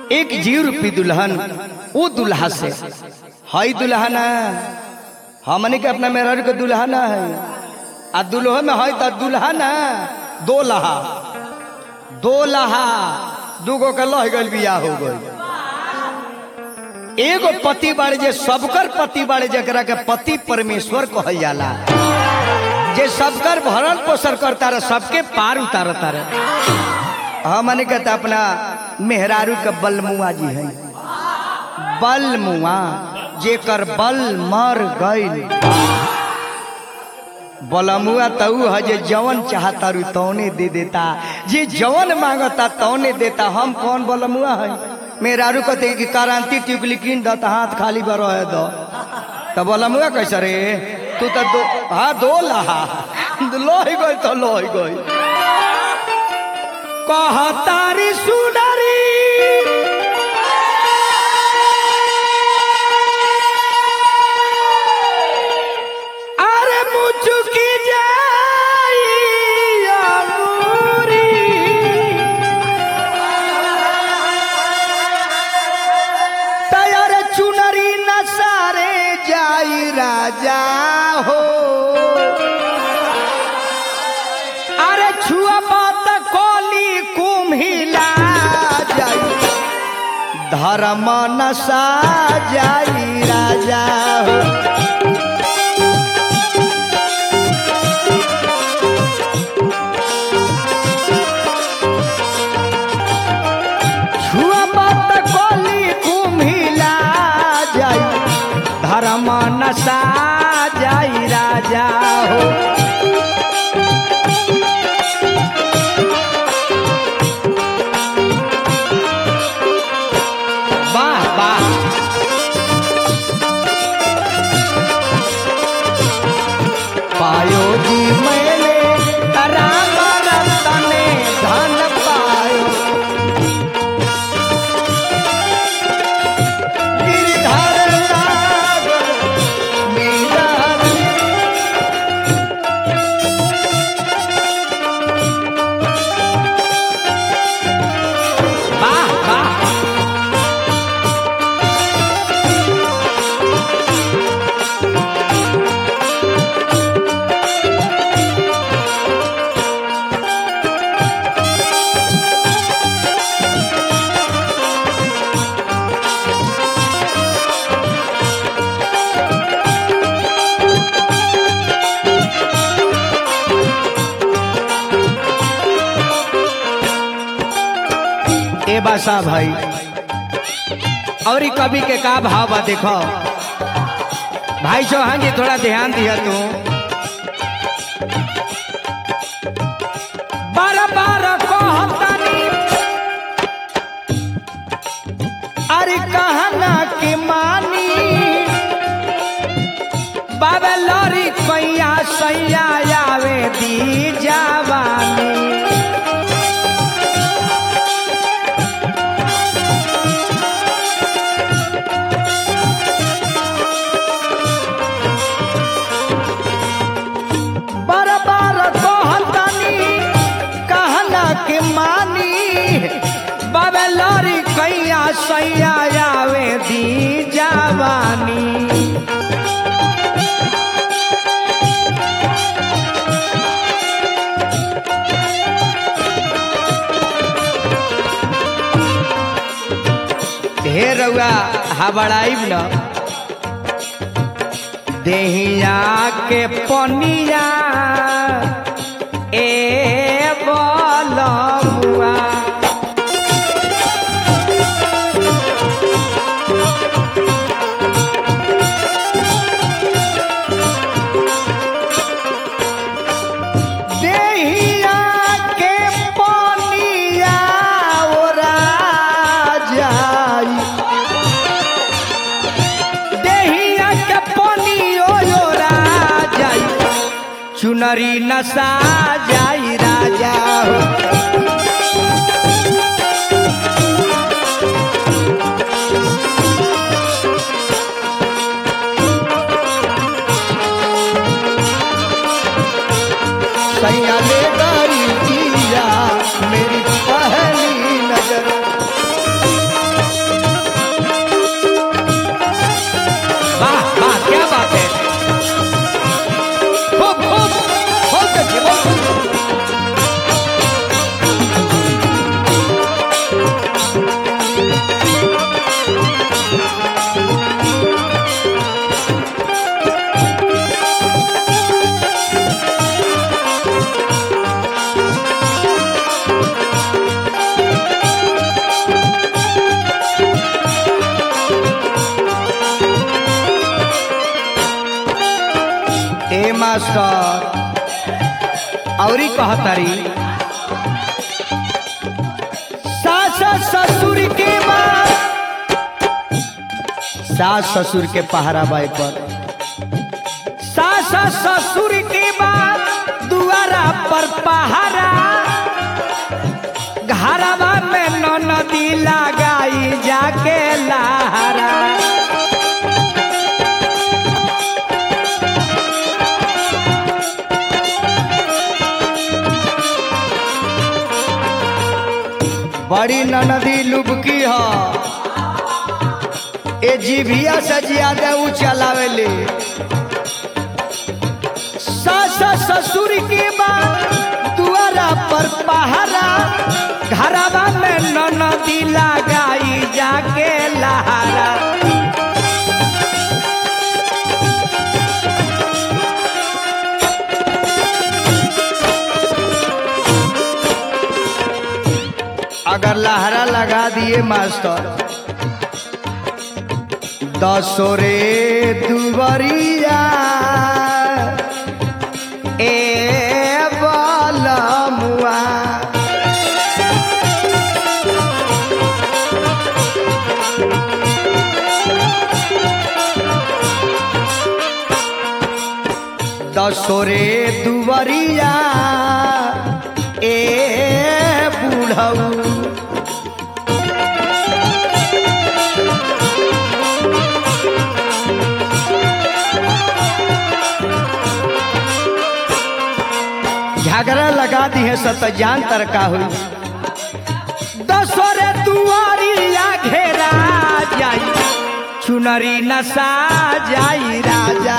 एक जीव रूपी दुल्हन वो दुल्हा से हई दुल्हन हमने के अपना मेहर के दुल्हन है आ दुल्हो में है तो दुल्हन दो लहा दो लहा दूगो के लह गल बियाह हो गई एगो पति बाड़े जे सबकर पति बाड़े जकरा के पति परमेश्वर कहल जाला जे सबकर भरण पोषण करता रहे सबके पार उतारता रहे हमने कहता अपना मेहरारू के बलमुआ जी है बलमुआ जेकर बल मर गईल बलमुआ तऊ है जे जवन चाहता रू तौने दे देता जे जवन मांगता तौने देता हम कौन बलमुआ है मेहरारू कहते कि क्रांति टिकली कीन द त हाथ खाली बर रहे दो तो बलमुआ कैसे रे तू तो दो हाँ दो लहा लोही गई तो लोही गई कहतारी सुनरी अरे मुचुकी जाई अंगूरी तैयार चुनरी न सारे जाई राजा हो अरे छुआ बात कोली कुम्हिला जाई धर्म नशा जाई राजा हो छुआ बात कोली कुम्हिला जाई धर्म नशा जाई राजा हो वाह वाह पायो जी मैंने राम रतन धन पायो गिरधर सागर मीरा वाह वाह ए बासा भाई और ई कवि के का भाव बा देखो भाई चौहान जी थोड़ा ध्यान दिया तू बार बार कहतानी अरे कहना के मानी बाबे लरी कैया सैया आवे दी जावानी बार बार कहतानी कहना के मानी बाबे लरी कैया सैया आवे दी जावानी ढेर रउआ हबड़ाइब न देहिया के पनिया ए बलमुआ देहिया के पनिया ओरा जाई देहिया के पनियो ओरा जाई चुनरी नसा जाई राजा हो सैया ले गई जिया मेरी पहली नजर मास्टर औरी कहतरी सास ससुर के बाद सास ससुर के पहरा बाई पर सास ससुर के बाद दुआरा पर पहरा घरवा में नदी लगाई जाके लहरा बड़ी ननदी लुबकी ह ए जीभिया से ज्यादा ऊ चलावेले सास ससुर के बाद दुआरा पर पहरा घरवा में ननदी लगाई जाके लहरा अगर लहरा लगा दिए मास्टर दसो रे दुबरिया ए बलमुआ दसो रे दुबरिया ए बूढ़ऊ झगड़ा लगा दी है सत जान तरका हुई दसोरे दुआरिया घेरा जाई चुनरी नसा जाई राजा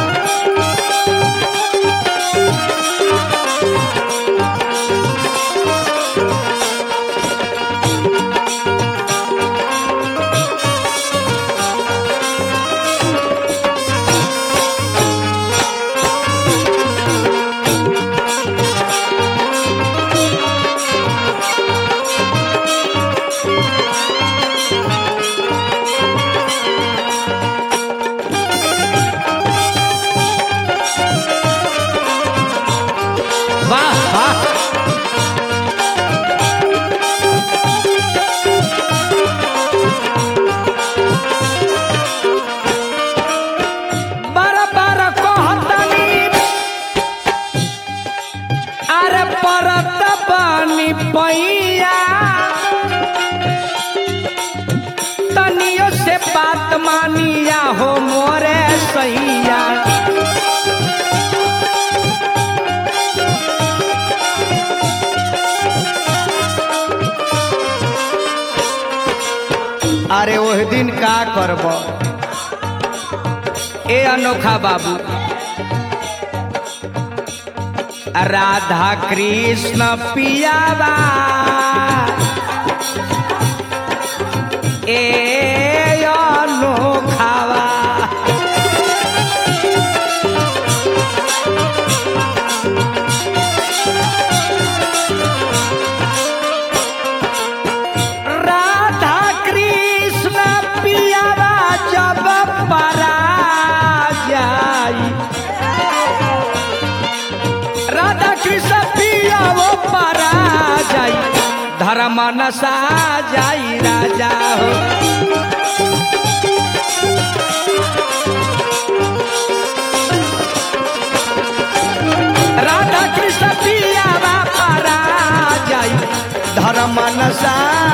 वाह वाह बार बार कहतनी अरे परत बनी पैया तनियो से बात मानिया हो मोरे सैया अरे ओह दिन का करब ए अनोखा बाबू राधा कृष्ण पियावा ए अनोखावा राधा कृष्ण पियावा जब परा जाई राधा कृष्ण पिया वो परा जाई धर्म नसा जाई राजा हो राधा कृष्ण पिया वो परा जाई धर्म नसा